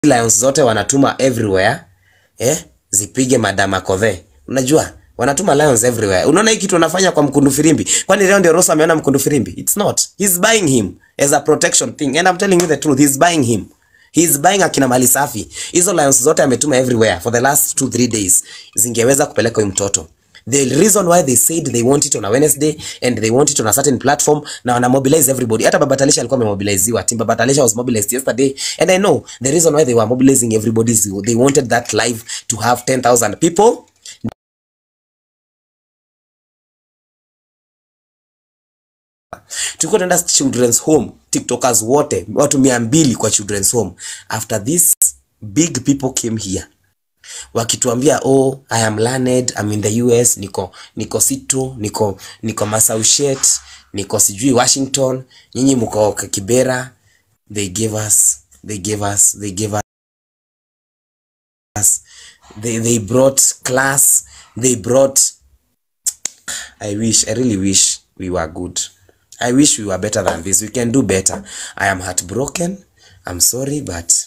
lions zote wanatuma everywhere eh, zipige Madam Akothe. Unajua wanatuma lions everywhere. Unaona hii kitu wanafanya kwa Mkundu Firimbi? Kwani leo ndio Rosa ameona Mkundu Firimbi? It's not. He's buying him as a protection thing and I'm telling you the truth. He's buying him. He's buying akina mali safi. Hizo lions zote ametuma everywhere for the last 2 3 days. Zingeweza kupeleka huyu mtoto. The reason why they said they want it on a Wednesday and they want it on a certain platform na wana mobilize everybody. Hata Baba Talisha alikuwa amemobiliziwa. Team Baba Talisha was mobilized yesterday and I know the reason why they were mobilizing everybody is they wanted that live to have 10,000 people. Tulikuwa tunaenda children's home, TikTokers wote watu mia mbili kwa children's home. After this big people came here wakituambia oh I am learned I'm in the US niko niko situ niko niko Massachusetts niko sijui Washington nyinyi mko Kibera they gave us they gave us they gave us they they brought class they brought I wish I really wish we were good I wish we were better than this we can do better I am heartbroken I'm sorry but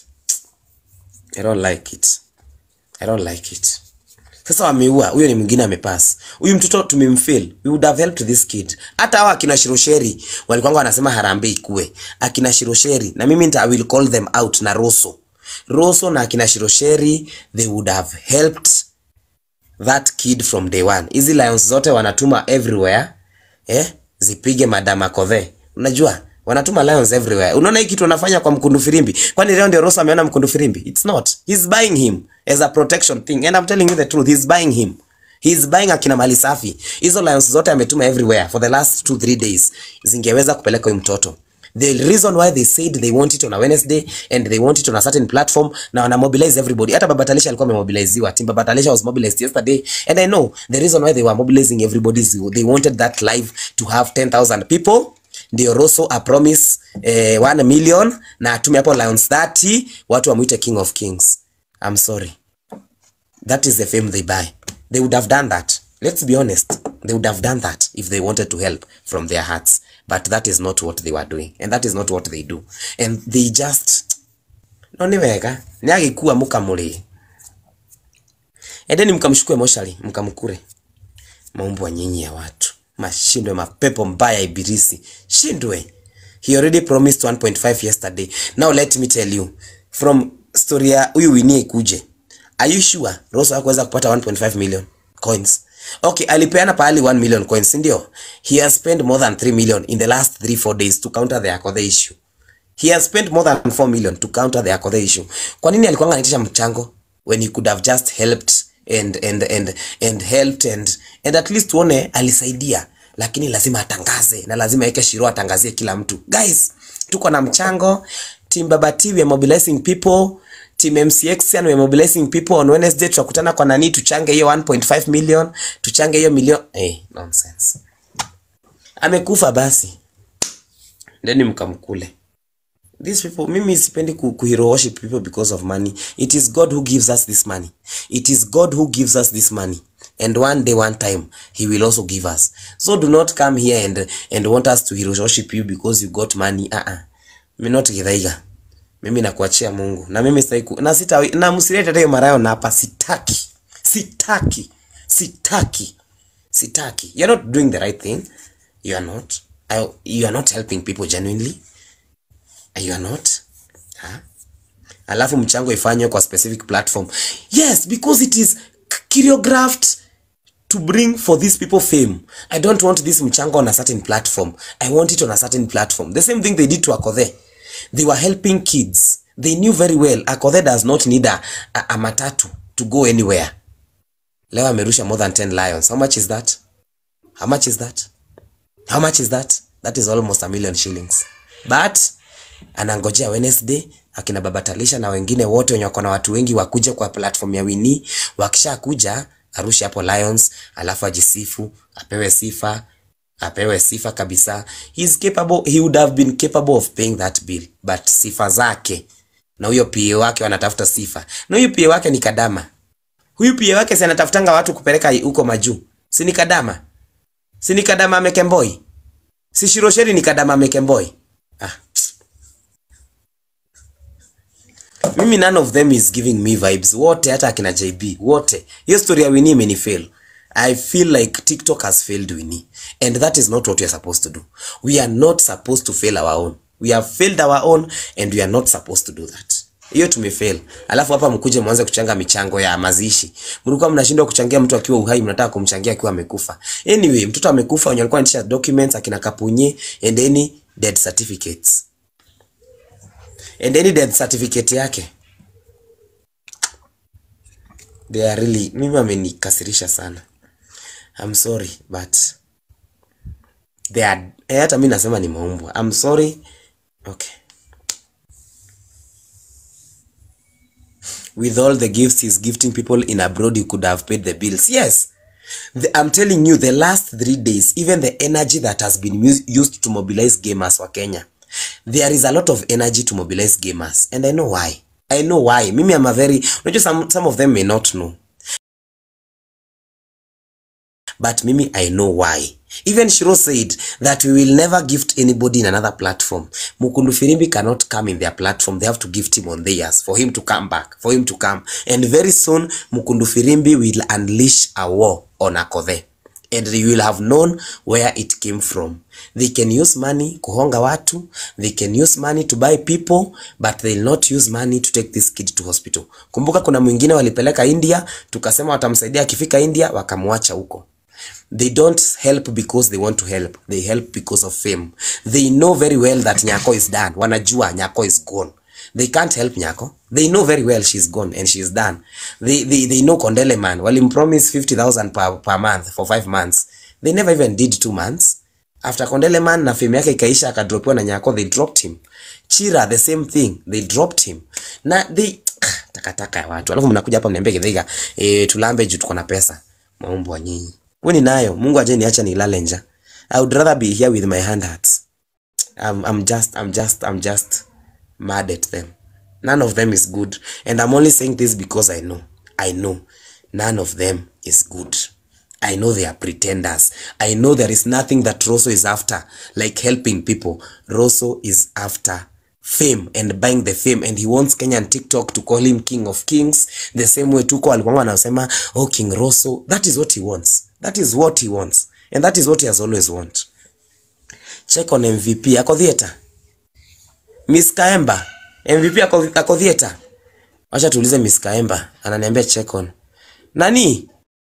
I don't like it I don't like it. Sasa wameua huyo, ni mwingine amepass. Huyu mtoto tumemfail. We would have helped this kid. Hata hawa akina Shirosheri walikuwa wanasema harambee ikue. Akina Shirosheri na mimi nita I will call them out na Roso. Roso na akina Shirosheri they would have helped that kid from day one. Hizi lions zote wanatuma everywhere eh, zipige Madam Akothe. Unajua wanatuma lions everywhere. Unaona hii kitu wanafanya kwa Mkundu Firimbi? Kwani leo ndio Rosa ameona Mkundu Firimbi? It's not. He's buying him as a protection thing and I'm telling you the truth. He's buying him. He's buying akina mali safi. Hizo lions zote ametuma everywhere for the last 2 3 days. Zingeweza kupeleka huyu mtoto. The reason why they said they want it on a Wednesday and they want it on a certain platform na wana mobilize everybody. Hata Baba Talisha alikuwa amemobiliziwa. Team Baba Talisha was mobilized yesterday and I know the reason why they were mobilizing everybody is they wanted that live to have 10,000 people ndio Roso a promise eh, 1 million na atume hapo lions 30 watu wamuite king of kings. I'm sorry. That is the fame they buy. They would have done that. Let's be honest. They would have done that if they wanted to help from their hearts. But that is not what they were doing. And that is not what they do. And they just... No ni wega. Ni agikuwa mukamuri. Endeni mkamshukue moshari, mkamkure. Maumbwa nyinyi ya watu. Mashindwe mapepo mbaya ibilisi. Shindwe. He already promised 1.5 yesterday. Now let me tell you. From story ya huyu Winnie ikuje. Are you sure Rosa hakuweza kupata 1.5 million coins? Okay, alipeana pahali 1 million coins, si ndio? He has spent more than 3 million in the last 3 4 days to counter the Akothe issue. He has spent more than 4 million to counter the Akothe issue. Kwa nini alikuwa anaitisha mchango when he could have just helped and and and and helped and and at least tuone alisaidia, lakini lazima atangaze na lazima yeke Shiro atangazie kila mtu. Guys, tuko na mchango. Team Baba T we are mobilizing people. Team MCX we are mobilizing people on Wednesday. Tutakutana kwa nani, tuchange hiyo 1.5 million, tuchange hiyo milioni. Eh, nonsense. Amekufa basi, ndeni mkamkule. These people, mimi sipendi ku, ku hero worship people because of money. It is God who gives us this money. It is God who gives us this money. And one day, one time, He will also give us. So do not come here and and want us to hero worship you because you got money. Uh -uh. Mimi not githaiga. Mimi nakuachia Mungu. Na mimi sitaki ku- na sita na msilete hata hiyo marayo na hapa sitaki. Sitaki. Sitaki. Sitaki. You're not doing the right thing. You are not. I, you are not helping people genuinely. You are not. Huh? Alafu mchango ifanywe kwa specific platform. Yes, because it is choreographed to bring for these people fame. I don't want this mchango on a certain platform. I want it on a certain platform. The same thing they did to Akothe. They were helping kids. They knew very well Akothe does not need a, a, a matatu to go anywhere. Leo amerusha more than 10 lions. How much is that? How much is that? How much is that? That is almost a million shillings. But anangojea Wednesday akina Baba Talisha na wengine wote wenye wako na watu wengi wakuje kwa platform ya Winnie. Wakisha kuja arushe hapo Lions, alafu ajisifu, apewe sifa, apewe sifa kabisa. He is capable, he would have been capable of paying that bill, but sifa zake na huyo PA wake wanatafuta sifa, na huyo PA wake ni Kadama. Huyu PA wake si anatafutanga watu kupeleka huko majuu, si ni Kadama? Si ni Kadama Mekemboi? Si Shirosheri ni Kadama Mekemboi? Ah. mimi none of them is giving me vibes wote hata akina jb wote hiyo story ya wini imenifail i feel like tiktok has failed wini and that is not what we are supposed to do we are not supposed to fail our own we have failed our own and we are not supposed to do that hiyo tumefail alafu hapa mkuje mwanze kuchanga michango ya mazishi mlikuwa mnashindwa kuchangia mtu akiwa uhai mnataka kumchangia akiwa amekufa anyway mtoto amekufa wenye walikuwa wanatisha documents akina kapunye and any death certificates and any death certificate yake they are really mimi amenikasirisha sana I'm sorry but they are eh, hata mi nasema ni maumbwa I'm sorry okay with all the gifts he's gifting people in abroad you could have paid the bills yes the, i'm telling you the last three days even the energy that has been mus- used to mobilize gamers wa kenya there is a lot of energy to mobilize gamers and i know why i know why mimi am a very unajua some, some of them may not know but mimi i know why even shiro said that we will never gift anybody in another platform mukundu firimbi cannot come in their platform they have to gift him on theirs for him to come back for him to come and very soon mukundu firimbi will unleash a war on akothe and you will have known where it came from they can use money kuhonga watu they can use money to buy people but they'll not use money to take this kid to hospital kumbuka kuna mwingine walipeleka india tukasema watamsaidia akifika india wakamwacha huko they don't help because they want to help they help because of fame they know very well that nyako is done wanajua nyako is gone they can't help nyako they know very well she's gone and she's done they, they, they know kondele man walimpromise 50000 per, per month for five months they never even did two months after kondele man na fame yake ikaisha akadropiwa na nyako they dropped him chira the same thing they dropped him na they takataka ya watu alafu mnakuja hapa mniambia kidhiga e, tulambe juu tuko na pesa maumbo wa nyinyi weni nayo mungu aje niacha nilale nja i would rather be here with my hand hearts I'm, I'm just I'm just I'm just mad at them none of them is good and I'm only saying this because I know I know none of them is good I know they are pretenders I know there is nothing that Rosso is after like helping people Rosso is after fame and buying the fame and he wants Kenyan TikTok to call him king of kings the same way tuko alikuwa anasema oh King Rosso that is what he wants that is what he wants and that is what he has always want check on MVP ako theater Miss Kaemba MVP ako, ako theater wacha tuulize Miss Kaemba ananiambia check on nani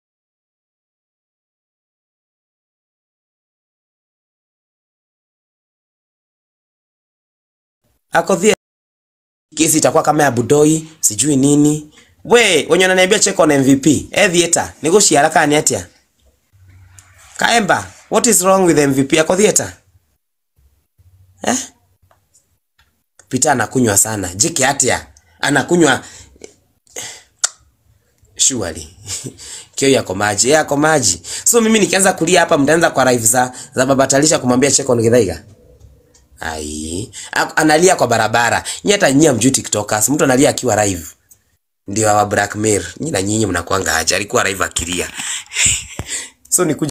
ako theater kesi itakuwa kama ya Budoi sijui nini we wenye wananiambia check on MVP eh theater nigushia haraka ni atia Kaemba what is wrong with MVP ako theater eh Peter anakunywa sana jike atia anakunywa surely kio yako maji yako maji so mimi nikianza kulia hapa mtaanza kwa live za za baba Talisha kumwambia check on Githaiga ai Ak- analia kwa barabara nyinyi hata nyinyi mjui tiktokers mtu analia akiwa live ndio wa blackmail nyinyi na nyinyi mnakuanga aje alikuwa live akilia so nikuja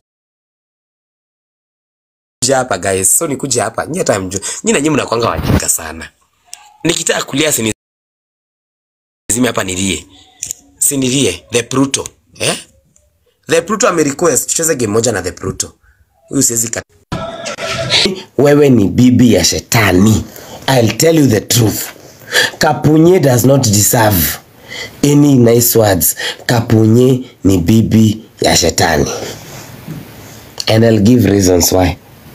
hapa guys so nikuja hapa nyinyi hata mjui nyinyi na nyinyi mnakuanga wajinga sana nikitaka kulia sini zime hapa nilie sinilie the Pluto eh the Pluto amerequest tucheze game moja na the Pluto huyu siwezi kat... wewe ni bibi ya shetani I'll tell you the truth Kapunye does not deserve any nice words Kapunye ni bibi ya shetani and I'll give reasons why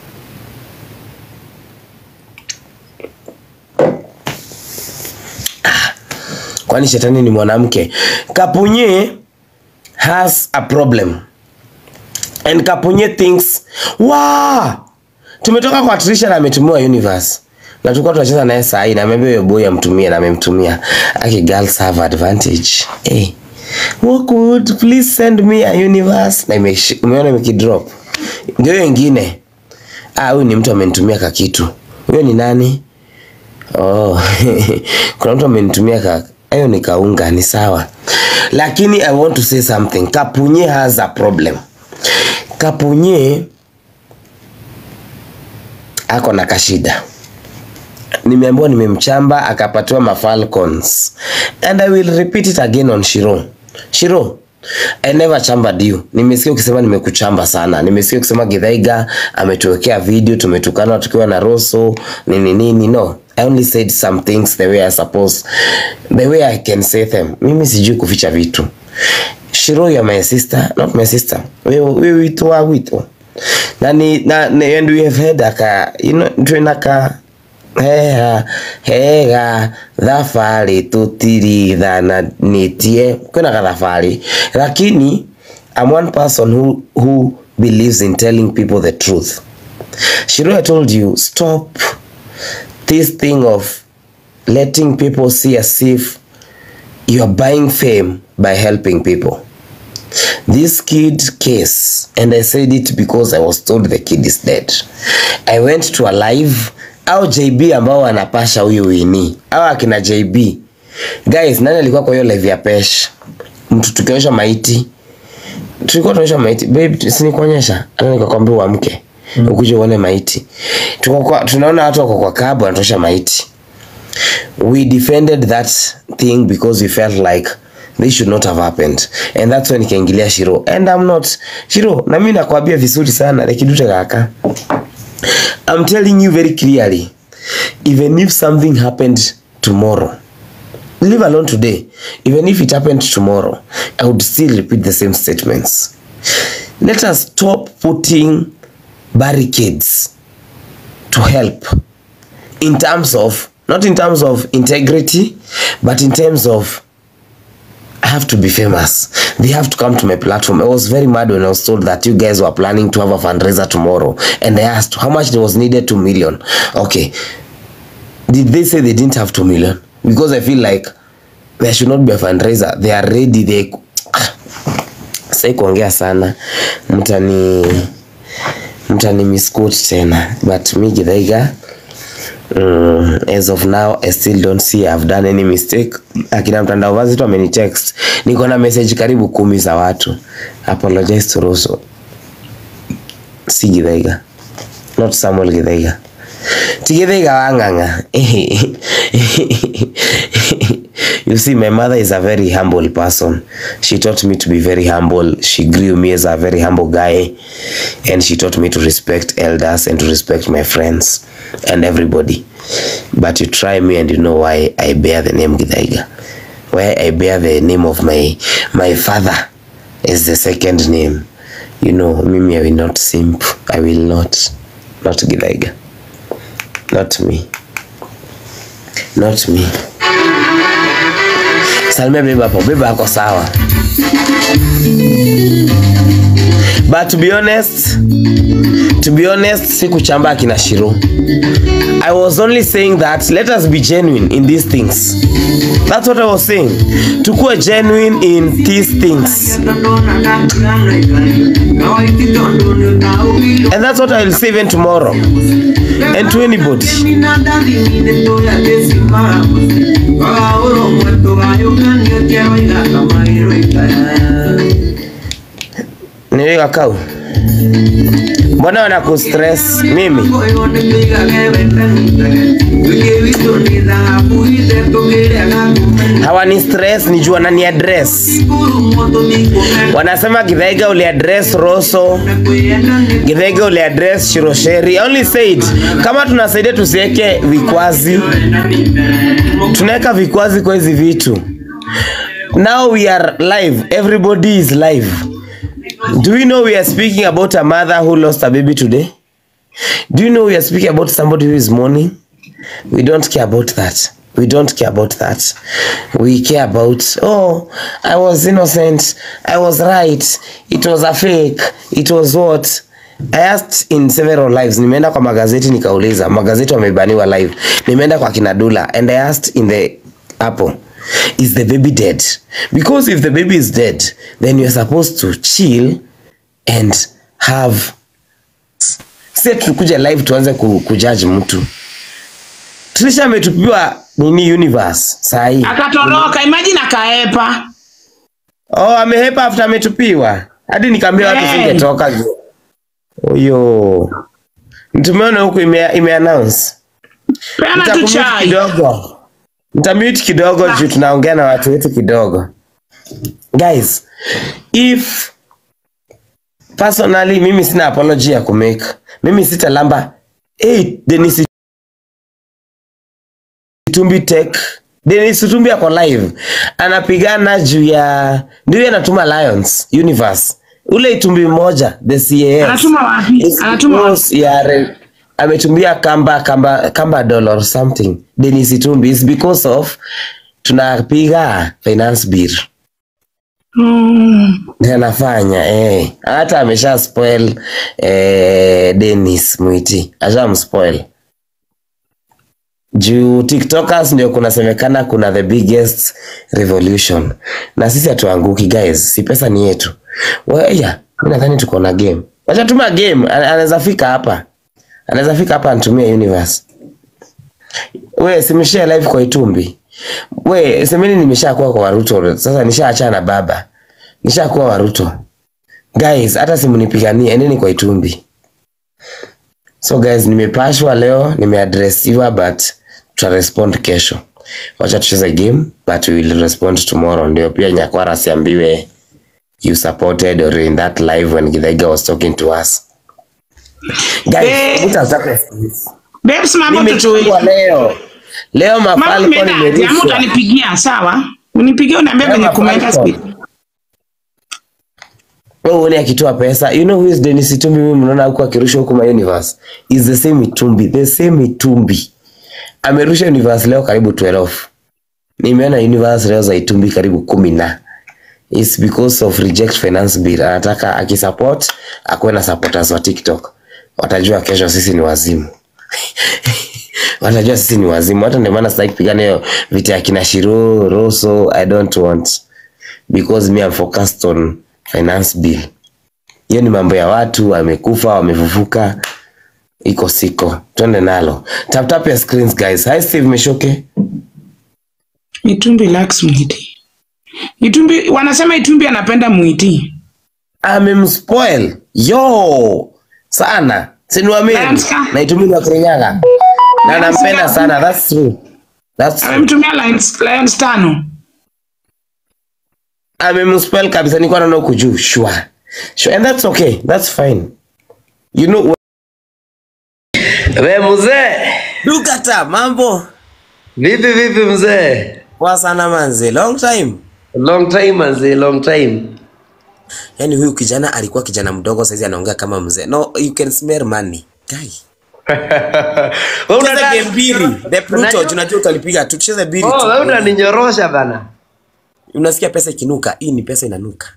kwani shetani ni mwanamke kapunye has a problem and kapunye thinks wa tumetoka kwa trisha na ametumiwa universe na tulikuwa tunacheza naye saa hii na ameambia huyo boy amtumie na amemtumia aki girls have advantage hey. Walkwood, please send me a universe na imeshi- umeona imekidrop ndio hiyo ingine ah huyu ni mtu amenitumia kakitu huyo ni nani Oh, kuna mtu amenitumia ka hayo ni kaunga, ni sawa, lakini I want to say something. Kapunye has a problem. Kapunye ako na kashida. nimeambiwa nimemchamba akapatiwa mafalcons and i will repeat it again on shiro shiro I never chambered you. Nimesikia ukisema nimekuchamba sana. Nimesikia ukisema Githaiga ametuwekea video tumetukana tukiwa na Rosso nini nini. No, I only said some things the way I suppose. The way I can say them. Mimi sijui kuficha vitu. Shiro you are my sister, not my sister. Wewe wewe wito wa wito. Na ni na, na and we have had aka you know twinaka hega hega thabarĩ tũtirithanĩtie kwĩna gathabarĩ lakini I'm one person who, who believes in telling people the truth Shiro I told you stop this thing of letting people see as if you are buying fame by helping people this kid case and i said it because i was told the kid is dead i went to a live au jb ambao wanapasha huyu wini au akina jb guys nani alikuwa kwa hiyo live ya pesh mtu tukionyesha maiti tulikuwa tunaonyesha maiti babe sinikuonyesha hata nikakwambia uamke mm. ukuje uone maiti Tuko kwa, tunaona watu wako kwa kabu wanatosha maiti we defended that thing because we felt like this should not have happened and that's when ikaingilia shiro and I'm not shiro na mimi nakwambia vizuri sana lekidute kaka I'm telling you very clearly even if something happened tomorrow leave alone today even if it happened tomorrow I would still repeat the same statements let us stop putting barricades to help in terms of not in terms of integrity but in terms of I have to be famous. They have to come to my platform. I was very mad when I was told that you guys were planning to have a fundraiser tomorrow. And I asked how much it was needed, 2 million. Okay. Did they say they didn't have 2 million? Because I feel like there should not be a fundraiser. They are ready. They sai kuongea sana mtani mtani misquote tena but mi Githaiga Mm, as of now I still don't see I've done any mistake. Akina mtandao vazi tu amenitext, niko na message karibu kumi za watu. Apologize to Rosso, si Githaiga, not Samuel Githaiga. Ti Githaiga wang'ang'a. You see, my mother is a very humble person. She taught me to be very humble. She grew me as a very humble guy, and she taught me to respect elders and to respect my friends and everybody. But you try me, and you know why I bear the name Githaiga. Why I bear the name of my my father is the second name. You know, mimi I will not simp. I will not, not Githaiga. Not me. Not me. Salimia beba hapo, beba ako sawa. But to be honest, to be honest, sikuchamba akina Shiro. I was only saying that let us be genuine in these things. That's what I was saying. Tukue genuine in these things. And that's what I will say even tomorrow. And to anybody. Niweka kau. Mbona wanakustress mimi? Hawani stress ni jua nani address. Wanasema Githaiga uli address Rosso, Githaiga uli address Shirosheri. I only said kama tunasaidia tusiweke vikwazi. Tunaweka vikwazi kwa hizi vitu. Now we are live. Everybody is live. Do you know we are speaking about a mother who lost a baby today? Do you know we are speaking about somebody who is mourning? We don't care about that. We don't care about that. We care about, oh, I was innocent. I was right. It was a fake. It was what? I asked in several lives. Nimeenda kwa magazeti nikauliza. Magazeti wamebaniwa live. Nimeenda kwa kina Dula and I asked in the Apple. Is the baby dead? Because if the baby is dead, then you're supposed to chill and have si tukuja live tuanze ku, kujudge mtu. Trisha ametupiwa nini universe saa hii. akatoroka imagine akaepa Oh, amehepa after ametupiwa. Hadi nikaambia watu Hey. singetoka. Huyo. Tumeona huku ime, ime announce. Peana tu Nitakumute chai. kidogo nitamute kidogo juu tunaongea na watu wetu kidogo guys if personally mimi sina apology ya kumake mimi sitalamba hey, denis tumbi tek denis tumbi ako live anapigana juu ya ndio anatuma lions universe ule itumbi mmoja the cas Anatuma wapi? It's Anatuma wapi? because ya re- ametumbia kamba kamba kamba dollar or something denis itumbi is because of tunapiga finance bill Mm. Ndio anafanya eh. Hata amesha spoil eh, Dennis Mwiti asha mspoil juu TikTokers ndio kunasemekana kuna the biggest revolution, na sisi hatuanguki guys, si pesa ni yetu. Weya, mimi nadhani tuko na game, wacha tuma game, ana- anaweza fika hapa, anaweza fika hapa anitumie universe. We simshare live kwa Itumbi. We semeni nimeshakuwa kwa Waruto sasa, nishaachana na baba, nishakuwa Waruto guys, hata simunipiganie, endeni kwa Itumbi. So guys, nimepashwa leo, nimeadressiwa but tutarespond kesho. Wacha tucheze game but we will respond tomorrow. Ndio pia Nyakwara asiambiwe you supported or in that live when Githaiga was talking to us. Guys, Eh. utataka Babes, mambo nimechungwa leo. Leo Mambo mafalco imeenda aje? Ama nimerushwa. utanipigia sawa? Unipigie uniambie Kama venye kumeenda Falcon. speed. Wewe uone akitoa pesa. You know who is Dennis Itumbi mimi mnaona huko akirusha huko ma universe. Is the same Itumbi, the same Itumbi. Amerusha universe leo karibu 12. Nimeona universe leo za Itumbi karibu kumi na. It's because of reject finance bill. Anataka akisupport akuwe na supporters wa TikTok. Watajua kesho sisi ni wazimu. Watajua sisi ni wazimu. Hata ndio maana sitaki kupigana hiyo vita ya kina Shiro, Rosso, I don't want because me I'm focused on finance bill. Hiyo ni mambo ya watu wamekufa, wamefufuka, iko siko. Twende nalo. Tap tap your screens guys. Hi Steve Meshoke. Itumbi likes Mwiti. Itumbi wanasema Itumbi anapenda Mwiti. Amemspoil. Yo! Sana. Sinuamini. Lions-ka? Na itumini wa Kirinyaga. Na nampenda Lions-ka? sana. That's true. That's true. Amemtumia Lions, Lions tano. Amemspoil kabisa nilikuwa naona huku juu. Sure. Sure. And that's okay. That's fine. You know We mzee, Dukata mambo. vipi vipi mzee? Poa sana manze. Long time. Long time manze, long time. Yaani huyu kijana alikuwa kijana mdogo saizi anaongea kama mzee. No, you can smell money. Guy. Wewe Cheza unataka- game mbili. The Pluto Unajua- tunajua utalipiga tu. Tucheze mbili Oh, wewe tu. unaninyorosha bana. Unasikia pesa ikinuka. Hii ni pesa inanuka.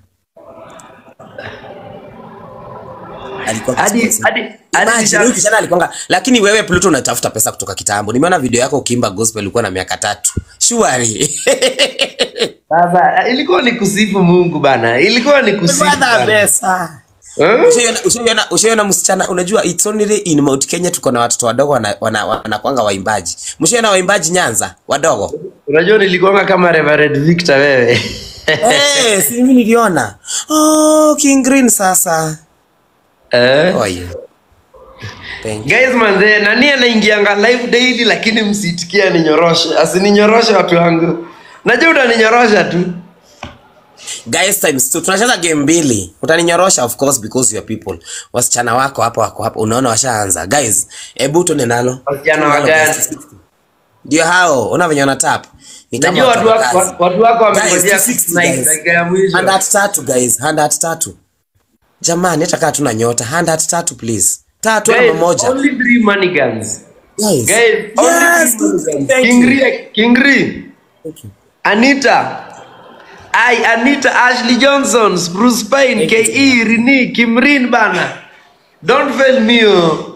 Alikuwa Hadi kisponsor. hadi hadi Imagine, nisha- huyu kijana alikuwa lakini wewe Pluto unatafuta pesa kutoka kitambo. Nimeona video yako ukiimba gospel ulikuwa na miaka tatu. Shwari. Sasa ilikuwa ni kusifu Mungu bana. Ilikuwa ni kusifu. Brother bana. pesa. Eh? Ushaiona- Ushaiona ushaiona msichana unajua it's only in Mount Kenya tuko na watoto wadogo wana, wana, wanakwanga waimbaji. Mshaiona waimbaji Nyanza wadogo? Unajua nilikuwa kama Reverend Victor wewe. Eh, si mimi niliona. Oh, King Green sasa. Eh? Oh, yeah. Thank you. Guys manze, nani anaingianga live daily lakini msitikia ninyoroshe. Asininyoroshe watu wangu. Najua utaninyorosha tu. Guys times two. Tunacheza game mbili. Utaninyorosha of course because you are people. Wasichana wako hapo wako hapo. Unaona washaanza. Guys, hebu tuende nalo. Wasichana Tuende nalo, wagani? guys. Ndio hao. Una venye wana tap. Ni kama Najua watu watu wa wako kazi. watu wako wamengojea Guys, 260 night guys. dakika ya mwisho. Hand at tatu guys, hand at tatu. Jamani, hata kama tuna nyota, hand at tatu please. Tatu ama Guys, moja. only three mannequins. Guys. Guys, only Yes, three mannequins. thank you. Kingri, Kingri, Thank you. Anita, I, Anita, Ashley Johnson, Bruce Payne, Thank you. KE, Rini, Kimrin bana. Don't fail me oh.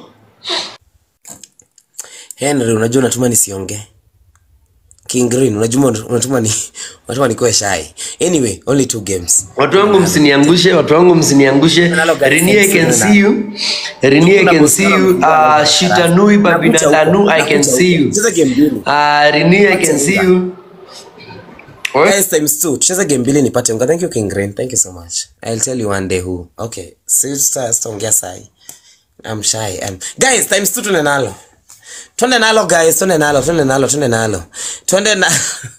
Henry, unajua unatuma nisiongee. King Green, unajua unatuma ni unatuma nikoe shy. Anyway, only two games. Watu wangu msiniangushe, watu wangu msiniangushe. Nalo guys, Rini, I thanks, can Nana. see you. Rini, I Kuna can boss see wangu you. mkubwa Uh, na Shitanui, Babina Nakuja Lanu, huko, I can nakuja see huko. you. Cheza game mbili. Uh, Rini, I can see you. Guys, times two. Tucheze game mbili nipate unga. Thank you King Green. Thank you so much. I'll tell you one day who. Okay. Si sita sitaongea sai. I'm shy. Um, guys, times two tuna nalo. twende nalo guys twende nalo twende nalo twende nalo twende na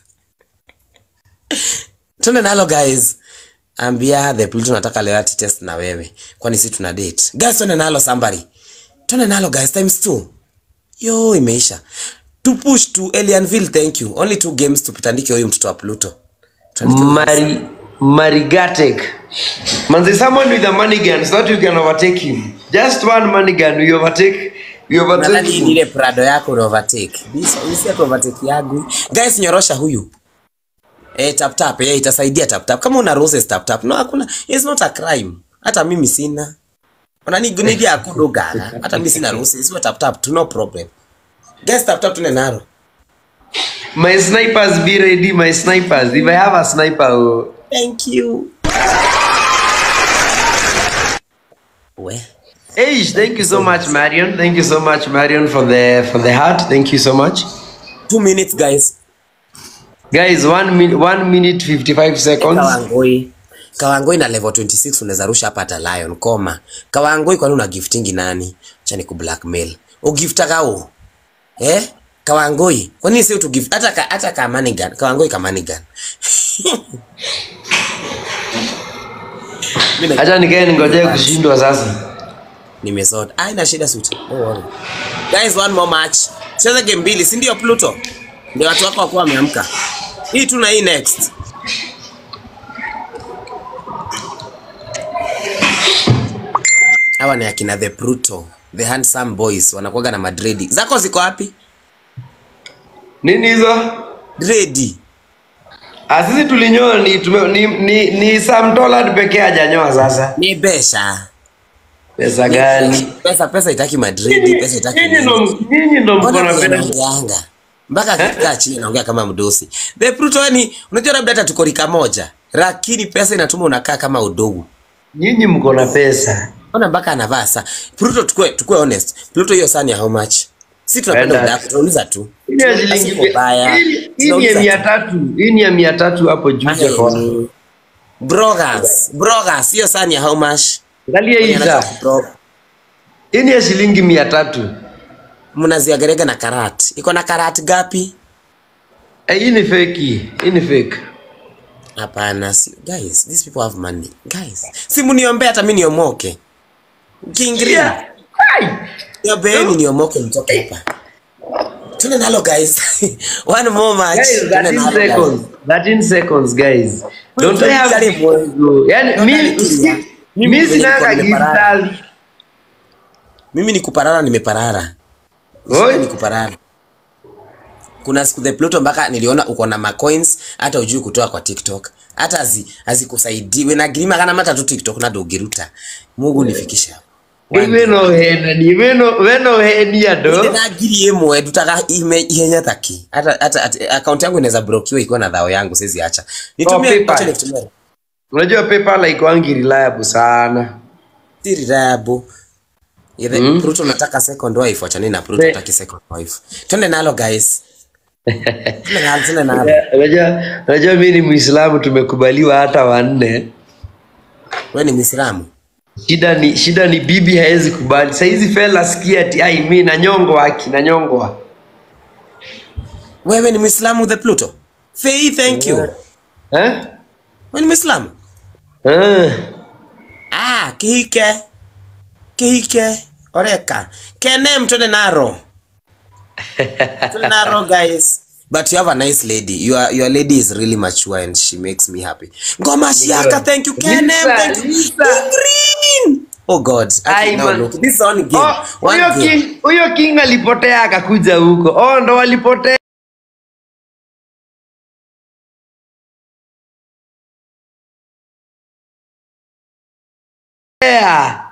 twende nalo guys ambia the pluto nataka leo ati test na wewe kwani si tuna date guys twende nalo somebody twende nalo guys times two yo imeisha to push to Elianville thank you only two games tupitandike huyu mtoto wa pluto Tuandike- Mari Marigatek. Manze, someone with a money gun so that you can overtake him. Just one money gun, we overtake. We overtake nadhani hii ni him. ile prado yako una overtake This- hii si atu overtake yangu guys nyorosha huyu eh tap tap eh itasaidia tap tap kama una roses tap tap no hakuna it's not a crime hata mimi sina unani gunidi akudogana hata mimi sina roses sio tap tap tu no problem guys tap tap tune naro My snipers be ready, my snipers. If I have a sniper, oh. thank you we Hey, thank you so much, Marion. Thank you so much, Marion, for the for the heart. Thank you so much, two minutes guys guys. One minute, one minute fifty-five seconds. Kawangoi. Kawangoi na level 26 unaweza rusha hapa hata Lion koma. Kawangoi kwani una giftingi nani? Acha ni kublackmail. Ugifta kao. Eh? Kawangoi. Kwani si tu gift hata ka, hata ka money gun. Kawangoi ka money gun. Mimi na- Acha nikae ningojee kushindwa sasa. nimesota. Ah, ina shida suit. Don't worry. Guys, one more match. Cheza game mbili, si ndio Pluto? Ndio watu wako wakuwa wameamka. Hii tu na hii next. Hawa ni akina the Pluto, the handsome boys wanakuwaga na madredi. Zako ziko wapi? Nini hizo? Dredi. Ah, sisi tulinyoa ni, tume, ni, ni, ni Sam Tollard pekee hajanyoa sasa. Ni besha. Pesa gani? Pesa pesa itaki madredi, pesa itaki. Nyinyi nini. ndo nyinyi ndo mko Mbona na vile pesa. anaongeanga? Mpaka akikaa chini anaongea kama mdosi. The Pluto yani unajua labda hata tuko rika moja. Lakini pesa inatuma unakaa kama udogo. Nyinyi mko na pesa. Ona mpaka anavaa saa. Pluto tukue tukue honest. Pluto hiyo saa ni ya how much? Si tunapenda Penda. udako, tunauliza tu. Hii ni ya shilingi Siko baya. hii- hii ni ya Tunauliza mia tu. tatu. Hii ni ya mia tatu hapo juu Aye, kwa. ni- Brogas, brogas, hiyo saa ni ya how much? Angalia hii Mwenye saa. anataka kubro- Hii ni ya shilingi mia tatu. Mnaziagerega na karat. Iko na karat gapi? Eh, hii ni fake. Hii ni fake. Hapana, si, guys, these people have money. Guys, si mniombee hata mimi niomoke. Kiingereza. Yeah. Ai! Niombeni niomoke mtoke hapa. Tuna nalo guys. One more match. Guys, Tuna 13 nalo, guys. seconds. 13 seconds, guys. Don't I have Karibu. kidogo? Yaani Don't mimi karibu. mimi Mimi sinanga nilikuwa nimeparara. giftali. Mimi ni kuparara nimeparara. Oi. Ni kuparara. Kuna siku the Pluto mpaka niliona uko na macoins hata ujui kutoa kwa TikTok. Hata azi azikusaidii. Wena grima kana mata tu TikTok na dogiruta. Mungu nifikisha. Weno hena ni weno weno henia do. na ngiri ĩmwe ndutaga ime ihenya taki hata hata ati- account yangu inaweza blokiwa ikiwa na dhao yangu siwezi acha nitumie PayPal. acha nitumie Unajua PayPal haikuangi reliable sana. si reliable Ile Mm. Pluto nataka second wife acha nini na Pluto Ne- nataki second wife twende nalo guys twende nalo twende nalo Unajua unajua mimi ni Muislamu tumekubaliwa hata wanne. wewe ni Muislamu Shida ni shida ni bibi haezi kubali. Saizi fella sikia ati ai mimi nanyongwa haki nanyongwa. wewe ni Muislamu the Pluto Fei thank you Eh? wewe ni Muislamu Eh. ah kihike kihike oreka kenem twende naro twende naro guys but you have a nice lady your your lady is really mature and she makes me happy ngoma shiaka thank you kenem Lisa, thank you Lisa. green oh god Ai, okay, now man. look this is only game Oh, one huyo game king huyo king alipotea akakuja huko. Oh, ndo walipotea. Yeah.